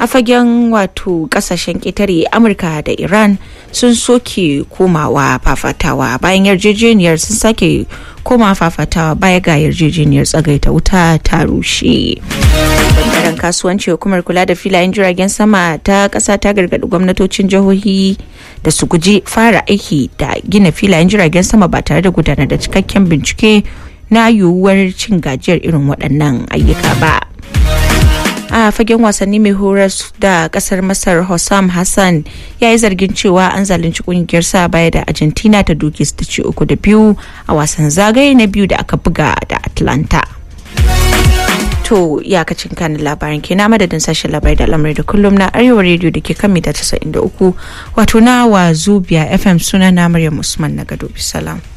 a fagen wato kasashen ƙetare amurka da iran sun soke komawa fafatawa bayan yarjejeniyar sun sake koma fafatawa baya ga yarjejeniyar tsagaita wuta ta rushe bangaren kasuwanci hukumar kula da filayen jiragen sama ta ƙasa ta gargaɗi gwamnatocin jihohi da su guji fara aiki da gina filayen jiragen sama ba tare da gudanar da cikakken bincike na yiwuwar cin gajiyar irin waɗannan ayyuka ba. a fagen wasanni mai horar da kasar masar hossam hassan ya yi zargin cewa an zalunci kungiyar sa baya da argentina ta duke su ta ci uku da biyu a wasan zagaye na biyu da aka buga da atlanta to iyakacin kanin labarin ke na madadin sashen labarai da lamarai da kullum na arewa rediyo da ke kan mita 93 wato na wa zubiya fm suna na maryam usman na gado bisalam